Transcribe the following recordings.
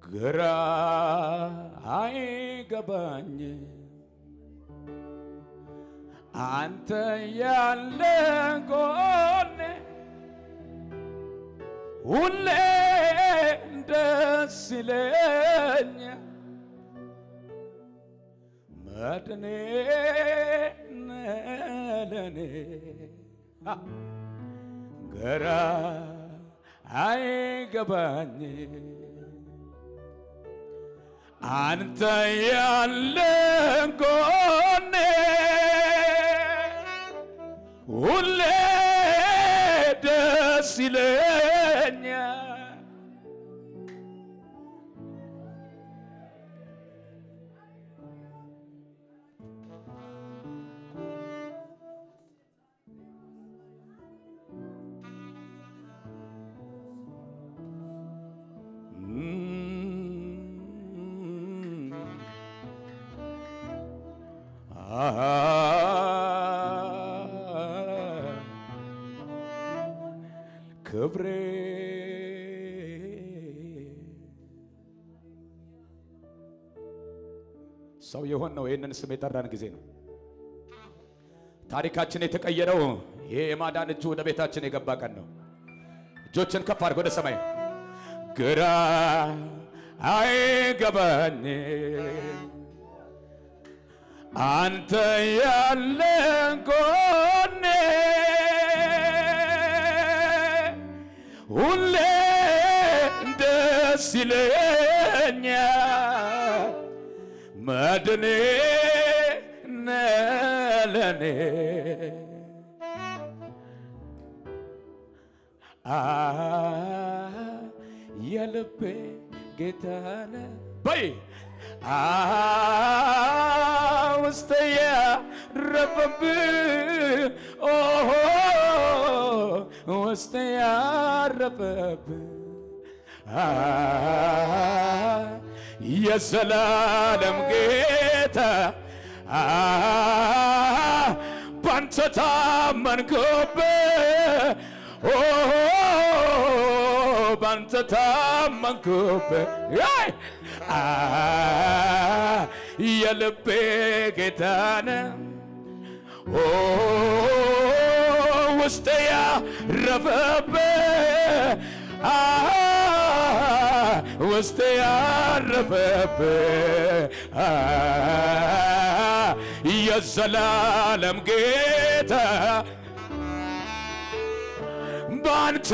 ግራ አይገባኝ አንተ ያለ ጎኔ ሁሌ ደስ ይለኛል መድኔ ለኔ ግራ አይገባኝ አንተ ያለ ጎኔ ሁሌ ደስ ይለኛል ክብሬ ሰው የሆን ነው። ይህንን ስም የጠራን ጊዜ ነው ታሪካችን የተቀየረው። ይሄ የማዳን እጁ ወደ ቤታችን የገባ ቀን ነው። እጆችን ከፍ አድርግ ወደ ሰማይ። ግራ አይገባኝ አንተ ያለ ጎኔ ሁሌ ደስ ይለኛል መድኔ ነለኔ አ የልቤ ጌታነ በይ አ ውስጥ ያረፈብ ኦሆ ውስጥ ያረፈብ አ የዘላለም ጌታ አ ባንተ ታመንኩብህ ኦ ባንተ ታመንኩብህ አይ! አ የልቤ ጌታነ ኦ ውስጥ ያረፈብህ አ ውስጥ ያረፈብህ አ የዘላለም ጌታ ባንተ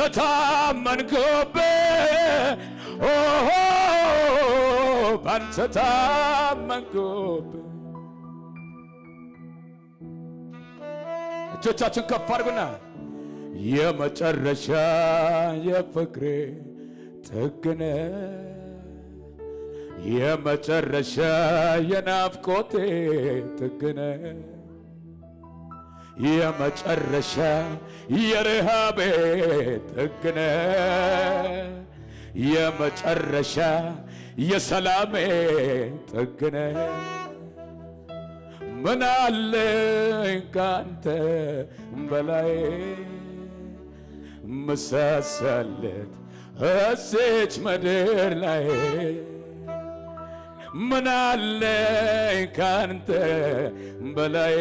ታመንኩብህ ኦሆ ባንተ ታመንኩብህ። እጆቻችን ከፍ አድርጉና የመጨረሻ የፍቅሬ ጥግነ የመጨረሻ የናፍቆቴ ጥግነ የመጨረሻ የረሃቤ ጥግነ የመጨረሻ የሰላሜ ጥግነ ምን አለኝ ካንተ በላይ ምሳሳለት እዚች ምድር ላይ ምን አለኝ ካንተ በላይ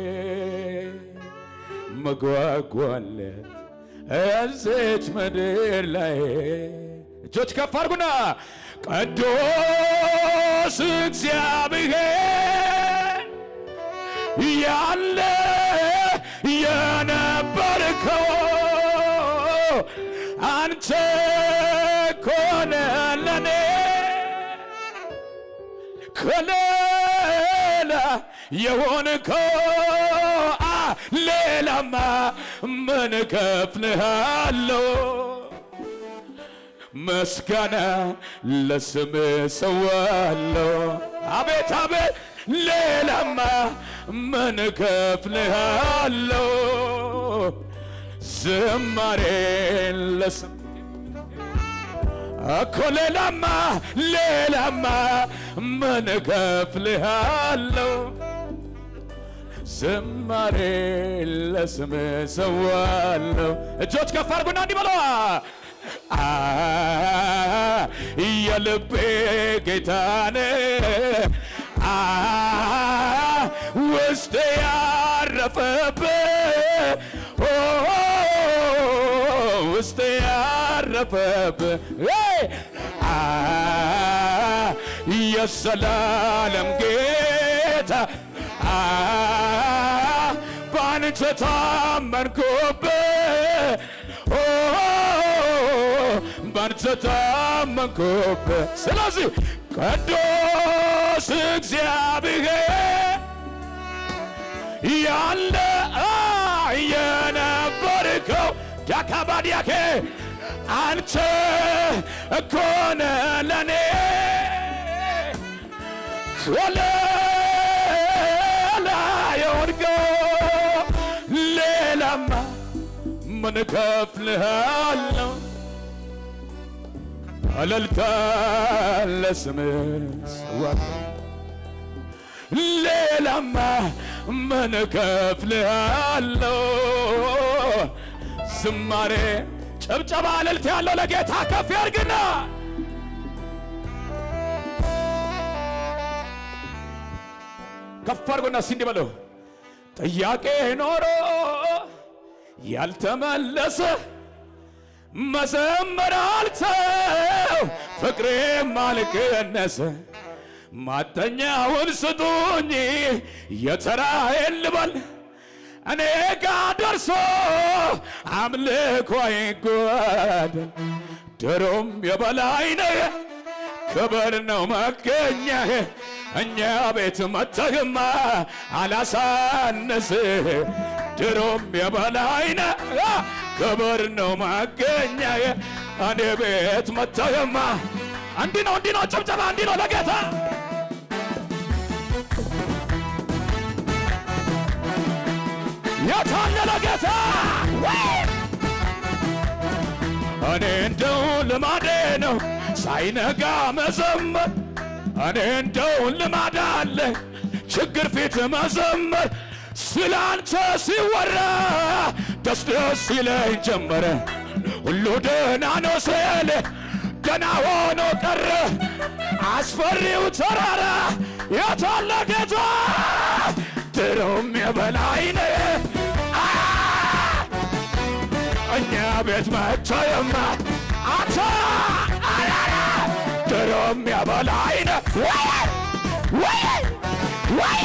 መጓጓለት እዚች ምድር ላይ እጆች ከፍ አድርጉና ቅዱስ እግዚአብሔር ያለ የነበርከው አንተ ኮነ ለኔ ከሌላ የሆንከው አ ሌላማ ምን እከፍልሃለሁ? ምስጋና ለስም ሰዋለሁ። አቤት አቤት ሌላማ ምን እከፍልሃለሁ? ዝማሬ ለስም እኮ ሌላማ ሌላማ ምን እከፍልሃለሁ? ዝማሬ ለስም ሰዋለሁ። እጆች ከፍ አድርጉና እንዲህ በለዋ አ የልቤ ጌታነ አ ውስጤ ያረፈበት ኦ ውስጤ ያረፈበት አ የሰላለም ጌታ አ ባንተ ታመንኩበት ኦ ባንተ ታመንኩበት። ስለዚህ ቅዱስ እግዚአብሔር ያለ የነበርከው ዳካባዲያኬ አንተ እኮ ነህ ለኔ ወለላ የወድቀው ሌላማ ምን እከፍልሃለሁ? እልልታ ለስምህ ሰዋለሁ። ሌላማ ምን እከፍልሃለሁ? ዝማሬ ጭብጨባ እልልታ ያለው ለጌታ ከፍ ያርግና ከፍ አድርጎና እስኪ እንዲህ በለው ጥያቄ ኖሮ ያልተመለሰ መዘመር አልተው ፍቅሬም አልቀነሰ ማተኛውን ስጡኝ የተራዬን ልበል እኔ ጋ ደርሶ አምልኮ አይጓደል ድሮም የበላይ ነህ ክብር ነው መገኛህ እኛ ቤት መተህማ አላሳነስህ ድሮም የበላይ ነህ ክብር ነው መገኛህ እኔ ቤት መተህማ እንዲህ ነው እንዲህ ነው ጭብጨባ እንዲህ ነው ለጌታ የታለ ለጌታ እኔ እንደው ልማዴ ነው ሳይነጋ መዘመር እኔ እንደው ልማድ አለ ችግር ፊት መዘመር ስላንተ ሲወራ ደስ ደስ ይለኝ ጀመረ ሁሉ ደህና ነው ስል ገና ሆኖ ቀረ አስፈሪው ተራራ የታለ ጌታ ድሮም የበላይ ነህ እኛ ቤት መቸየማ አንተ ድሮም የበላይ ነህ ወይ ወይ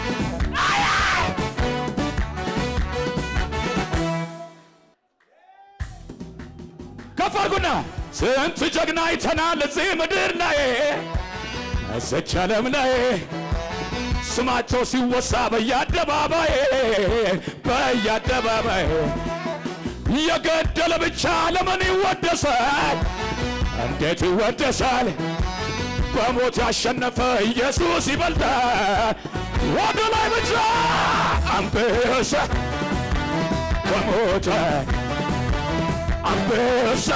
ከፍ አድርጉና ስንት ጀግና አይተናል እዚህ ምድር ላይ እዚች ዓለም ላይ ስማቸው ሲወሳ በየአደባባይ በየአደባባይ የገደለ ብቻ ለምን ይወደሳል? እንዴት ይወደሳል? በሞት ያሸነፈ ኢየሱስ ይበልጣል። ወደ ላይ ብቻ አንበሳ ከሞተ አንበሳ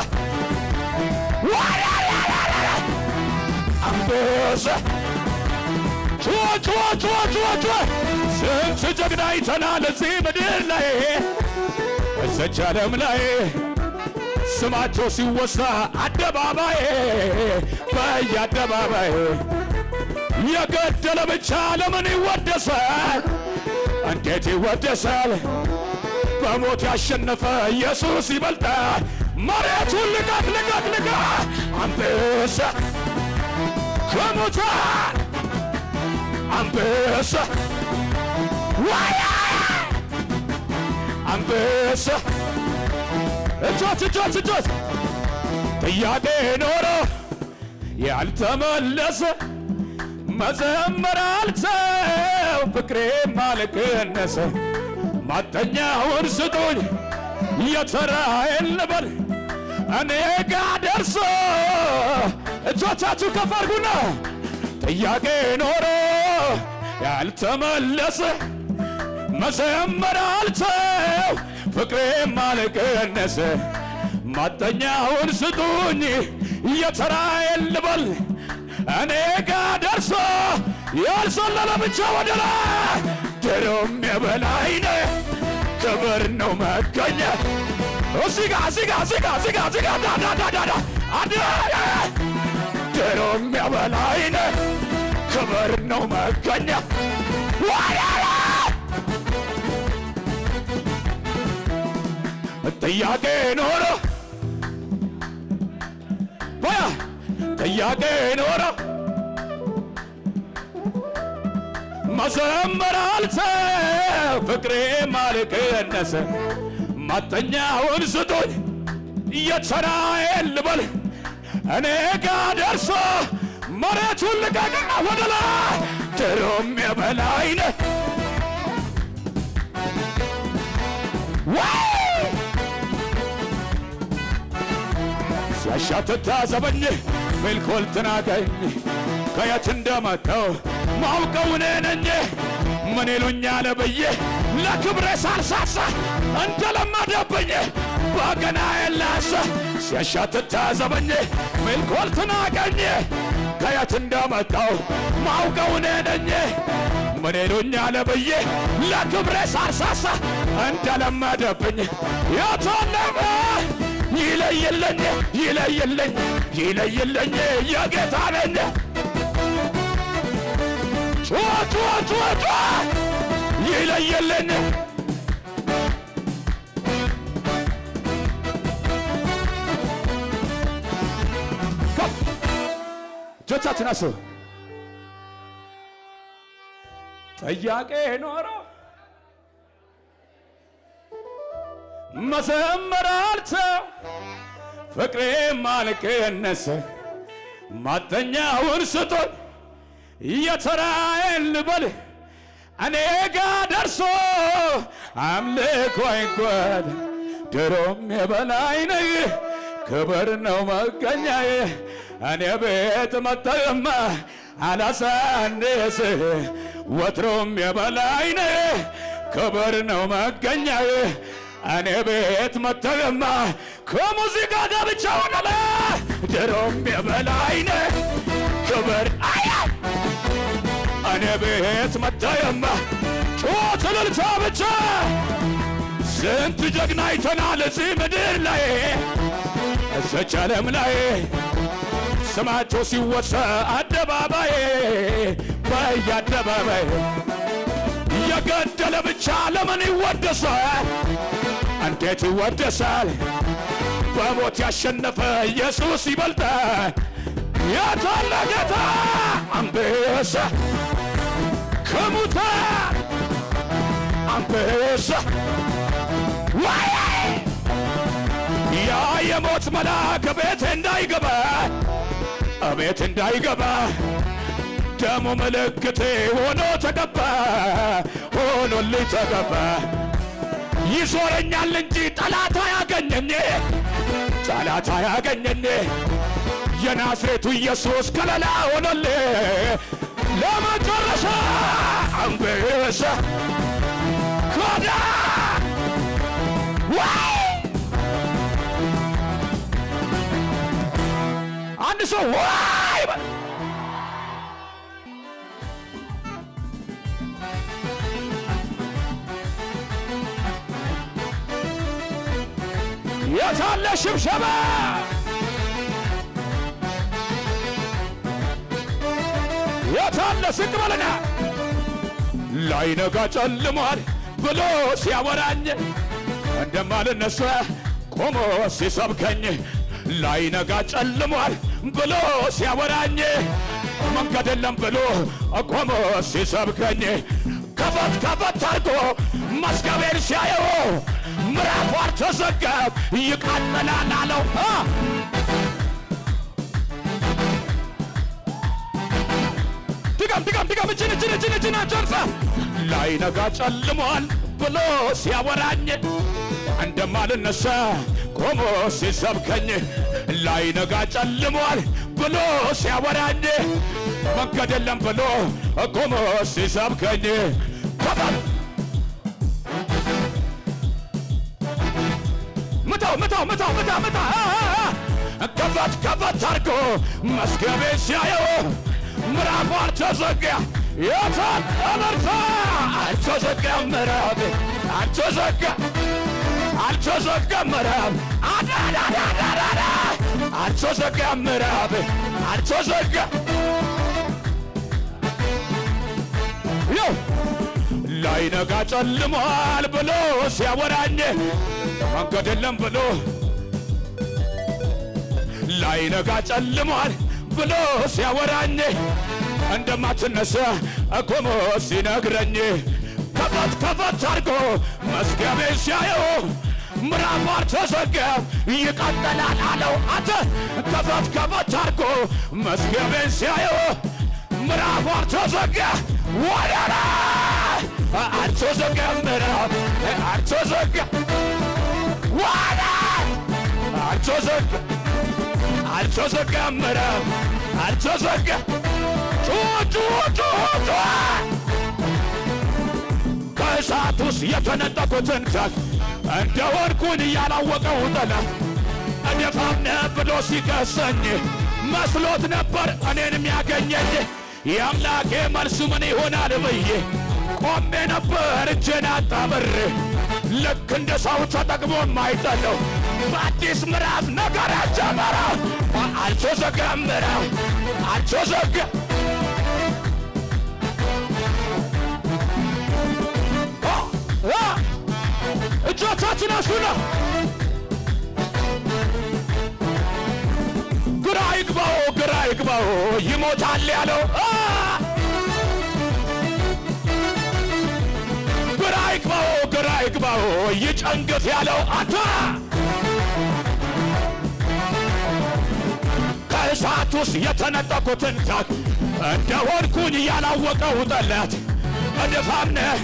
አንበሳ ጩኸ ጩኸ ጩኸ ጩኸ ጩኸ ስንት ጀግና አይተናል እዚህ ምድር ላይ እዚች ዓለም ላይ ስማቸው ሲወሳ አደባባይ በየአደባባይ የገደለ ብቻ ለምን ይወደሳል? እንዴት ይወደሳል? በሞት ያሸነፈ ኢየሱስ ይበልጣል። መሬቱን ልቀቅ ልቀቅ ልቀቅ አንበሳ ከሙታን አንበሳ ዋያ አንበሳ እጆች እጆች እጆች ጥያቄ ኖሮ ያልተመለሰ መዘመር አልተው ፍቅሬም አልቀነሰ ማተኛውን ስጡኝ የተራዬን ልበል እኔ ጋ ደርሶ እጆቻችሁ ከፍ አድርጉና ጥያቄ ኖሮ ያልተመለሰ መዘመር አልተው ፍቅሬም አልቀነሰ ማጠኛውን ስጡኝ የተራዬን ልበል እኔ ጋ ደርሶ ያልዘለለ ብቻ ወደ ላይ ድሮም የበላይ ነህ ክብር ነው መገኘት እዚህ ጋ እዚህ ጋ እዚህ ጋ እዚህ ጋ እዚህ ጋ ዳ ዳ ዳ ዳ ዳ አንድ ድሮ የሚያበላይነ ክብር ነው መገኛ ዋያላ ጥያቄ ኖሮ በያ ጥያቄ ኖሮ መዘመር አልተ ፍቅሬ ማልቀነሰ ማተኛውን ስጡኝ እየተራዬን ልበል እኔ ጋ ደርሶ መሬቱን ልቀቅና ወደ ላይ ድሮም የበላይነ ሲያሻትት ታዘበኝ ሜልኮል ትናገኝ ከየት እንደመጣው ማውቀው እኔ ነኝ ምን ይሉኛል ብዬ ለክብሬ ሳልሳሳ እንደለመደብኝ በገና የላሰ ሲያሻትት ታዘበኝ ሜልኮል ትናገኝ ከየት እንደመጣው ማውቀው እኔ ነኝ ምን ይሉኛል ብዬ ለክብሬ ሳልሳሳ እንደለመደብኝ የተለመ ይለይልኝ ይለይልኝ ይለይልኝ የጌታ ነኝ ጩኸ ጩኸ ጩኸ ጩኸ ይለይልኝ ከፍ እጆቻችን አስብ ጥያቄ ኖሮ መዘመር አልተው ፍቅሬ ማልቀነሰ ማተኛውን ስጡን የተራዬን ልበል እኔ ጋ ደርሶ አምልኮ አይጓድ ድሮም የበላይ ነህ ክብር ነው መገኛዬ እኔ ቤት መጠማ አላሳንስ ወትሮም የበላይ ነህ ክብር ነው መገኛዬ እኔ ቤት መተገማ ከሙዚቃ ጋር ብቻ ሆነለ ድሮም የበላይ ነህ ክብር አያ እኔ ቤት መተገማ ጩኸት እልልታ ብቻ ስንት ጀግና አይተናል እዚህ ምድር ላይ እዘች ዓለም ላይ ስማቸው ሲወሳ አደባባይ በየአደባባይ የገደለ ብቻ ለምን ይወደሳል? እንዴት ይወደሳል? በሞት ያሸነፈ ኢየሱስ ይበልጣል። የታለ ጌታ አንበሳ ከሙታን አንበሳ ዋይ ያ የሞት መልአክ ቤት እንዳይገባ ቤት እንዳይገባ ደሙ ምልክቴ ሆኖ ተቀባ ሆኖልኝ ተቀባ ይዞረኛል እንጂ ጠላት አያገኘኝ ጠላት አያገኘኝ የናዝሬቱ ኢየሱስ ከለላ ሆኖልኝ ለመጨረሻ አንበሳ ኮዳ ዋይ አንድ ሰው ዋይ በል። የታለ ሽብሸባ? የታለ ዝቅ በልና ላይነጋ ጨልሟል ብሎ ሲያወራኝ እንደማልነሳ ቆሞ ሲሰብከኝ ላይነጋ ጨልሟል ብሎ ሲያወራኝ መንገድ የለም ብሎ ቆሞ ሲሰብከኝ ከፈት ከፈት አድርጎ መዝገቤን ሲያየው ምዕራፉ አልተዘጋም ይቃጠላል አለው አ! ድገም ድገም ድገም እጅን እጅን እጅን እጅን ጨርሰ ላይነጋ ጨልሟል ብሎ ሲያወራኝ እንደማልነሳ ቆሞ ሲሰብከኝ ላይነጋ ጨልሟል ብሎ ሲያወራኝ መንገድ የለም ብሎ ቆሞ ሲሰብከኝ ከፈት ምታው ምታው ምታው ምታ ምታ አ፣ አ፣ አ። ከፈት ከፈት አድርጎ መዝገቤ ሲያየው ምዕራፉ አልተዘጋ የታል እመርታ አልተዘጋ ምዕራፌ አልተዘጋ አልተዘጋም ምዕራፍ አዳዳዳዳዳ አልተዘጋም ምዕራፍ አልተዘጋም ይው ላይነጋ ጨልሟል ብሎ ሲያወራኝ መንገድ የለም ብሎ ላይነጋ ጨልሟል ብሎ ሲያወራኝ እንደማትነሳ እቆሞ ሲነግረኝ ከፈት ከፈት አድርጎ መዝገቤ ሲያየው ምዕራፍ አልተዘጋም ይቀጥላል አለው። አንተ ከፈት ከፈት አድርጎ መዝገቤን ሲያየው ምዕራፍ አልተዘጋም ወደራ አልተዘጋም ምዕራፍ አልተዘጋም ወደ አልተዘጋም አልተዘጋም ምዕራፍ አልተዘጋም ጩኸ ጩኸ ጩኸ ጩኸ ከእሳት ውስጥ የተነጠቁትን ዛፍ እንደ ወርቁን ያላወቀው ጠላት እደፋም ነህ ብሎ ሲከሰኝ መስሎት ነበር እኔን የሚያገኘኝ የአምላኬ መልሱ ምን ይሆናል ብዬ ቆሜ ነበር እጄን አጣምሬ ልክ እንደ ሰው ተጠቅሞ የማይጠለው በአዲስ ምዕራፍ ነገር ጀመረው። አልተዘጋም ምዕራፍ አልተዘጋም እጆቻችን አሱና ግራ ይግባው ግራ ይግባው ይሞታል ያለው አ! ግራ ይግባው ግራ ይግባው ይጨንግፍ ያለው አንተ ከእሳት ውስጥ የተነጠቁትን ዛት እንደ ወድኩኝ ያላወቀው ጠላት እድፋምነህ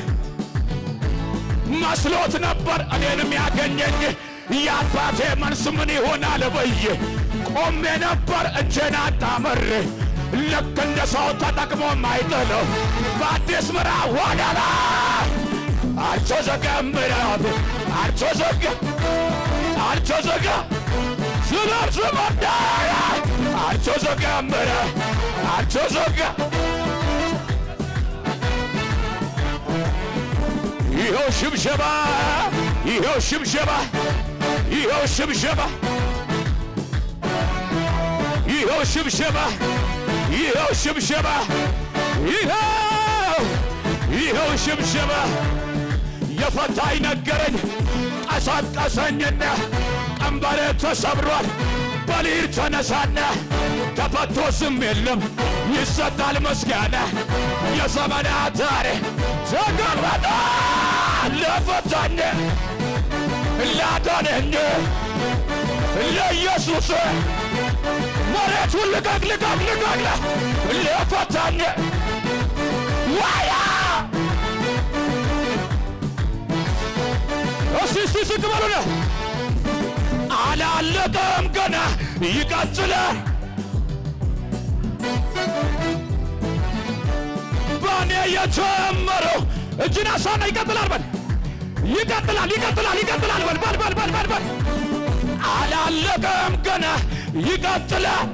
መስሎት ነበር እኔንም ያገኘኝ የአባቴ መልስ ምን ይሆናል ብዬ ቆሜ ነበር እጄን አጣምሬ ልክ እንደ ሰው ተጠቅሞ ማይጥለው በአዲስ ምዕራፍ ወደ ላይ አልተዘጋም ምዕራፍ አልተዘጋም አልተዘጋም ስበር ስበር ዳራ አልተዘጋም ምዕራፍ አልተዘጋም ይኸው ሽብሸባ ይኸው ሽብሸባ ይኸው ሽብሸባ ይኸው ሽብሸባ ይኸው ሽብሸባ ይኸው ይኸው ሽብሸባ የፈታኝ ነገረኝ ቀሰቀሰኝና ቀንበሬ ተሰብሯል በሊር ተነሳና ተፈቶ ስም የለም ይሰጣል ምስጋና የዘመናት ታሪክ ተገለጠ ለፈታኝ ላዳነኝ ለኢየሱስ መሬቱን ልቀቅ ልቀቅ ልቀቅ ለፈታኝ ዋያ እስቲ እስቲ ዝቅ በሉና አላለቀም ገና ይቀጥላል በእኔ የጀመረው እጅን አሳና ይቀጥላል በል ይቀጥላል ይቀጥላል ይቀጥላል በል በል በል በል በል በል አላለቀም ገና ይቀጥላል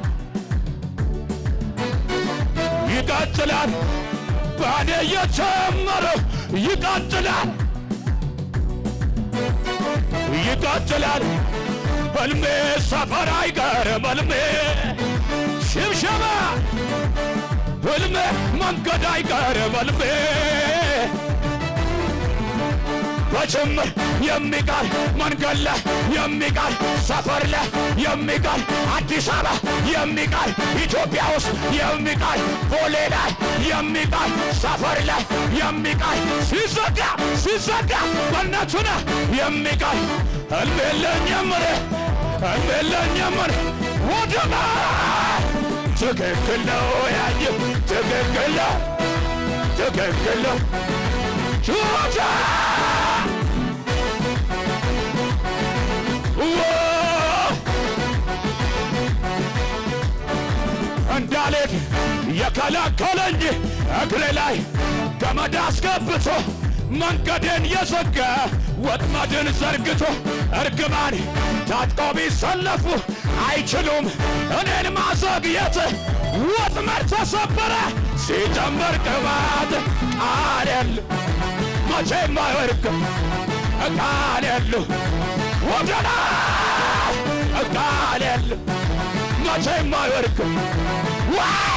ይቀጥላል በእኔ የጀመረው ይቀጥላል ይቀጥላል ህልሜ ሰፈር አይቀርም ህልሜ ሽብሸባ ህልሜ መንገድ አይቀርም ህልሜ በጅምር የሚቀር መንገድ ላይ የሚቀር ሰፈር ላይ የሚቀር አዲስ አበባ የሚቀር ኢትዮጵያ ውስጥ የሚቀር ቦሌ ላይ የሚቀር ሰፈር ላይ የሚቀር ሲዘጋ ሲዘጋ በእነቱነ የሚቀር ህልም የለኝም እኔ ህልም የለኝም እኔ ወደማ ትክክል ነው ያየ ትክክል ነው ትክክል ነው ቹቻ እንዳልሄድ የከለከለኝ እግሬ ላይ ገመድ አስገብቶ መንገዴን የዘጋ ወጥመድን ዘርግቶ እርግማን ታጥቆ ቢሰለፉ አይችሉም እኔን ማዘግየት። ወጥመድ ተሰበረ ሲጨመር ቅባት ቃል የለ መቼም አይወድቅም ቃል የለሁ ወደና ቃል የለ መቼም አይወድቅም ወይ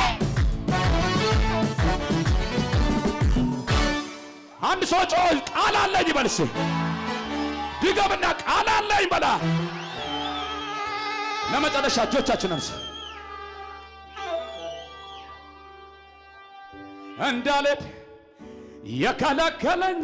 አንድ ሰው ጮህ ቃል አለኝ ይበልስ ድገምና ቃል አለኝ በላ ለመጨረሻ እጆቻችን አንስ እንዳልሄድ የከለከለኝ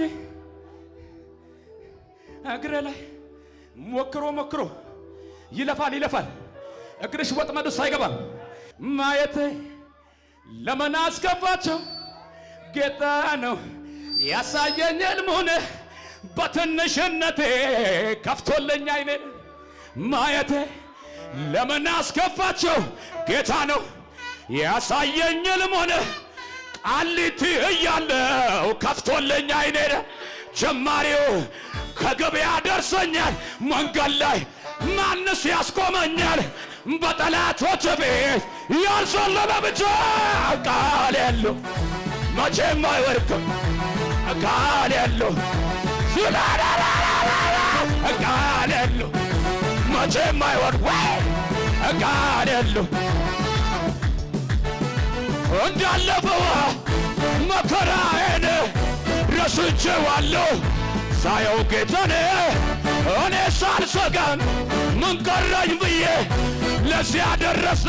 እግሬ ላይ ሞክሮ ሞክሮ ይለፋል ይለፋል እግርሽ ወጥመድ ውስጥ አይገባም ማየቴ ለምን አስገባቸው ጌታ ነው ያሳየኝ ሕልሙን በትንሽነቴ ከፍቶልኝ አይኔ ማየቴ ለምን አስከፋቸው ጌታ ነው ያሳየኝ ሕልሙን ቃሊቲ እያለው ከፍቶልኝ አይኔ ጀማሪው ከገበያ ደርሶኛል መንገድ ላይ ማንስ ያስቆመኛል በጠላቶች ቤት ያልሰለመ ብቻ ቃል የለው መቼም አይወድቅም ቃል የለው ቃል የለው መቼም አይወድቅ ቃል የለው እንዳለፈው መከራዬን ረስቼዋለሁ ሳየው ጌታን እኔ ሳልሰጋም ምን ቀረኝ ብዬ ለዚያ ደረሰ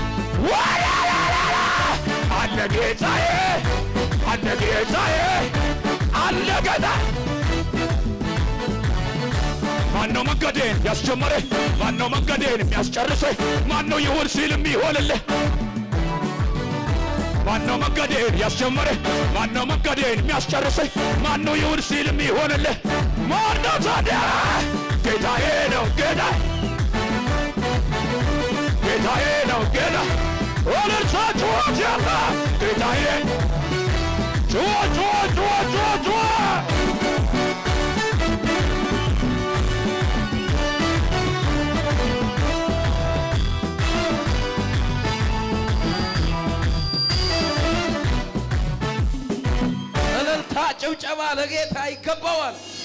አለ ጌታዬ አለ ጌታዬ አለ ጌታ ማነው መንገዴን ያስጀመረ ማነው መንገዴን የሚያስጨርሰ ማነው ይሁን ሲል የሚሆንልህ ማነው መንገዴን ያስጀመረ ማነው መንገዴን የሚያስጨርሰኝ ማነው ይሁን ሲል የሚሆንልህ ማነው ታዲያ ጌታዬ ነው ጌታ ጌታዬ ነው ጌታ ወለርሳ ጩኸት ያለ ጌታዬ ጩኸ ጩኸ ጩኸ ጩኸ ጩኸ እልልታ ጭብጨባ ለጌታ ይገባዋል።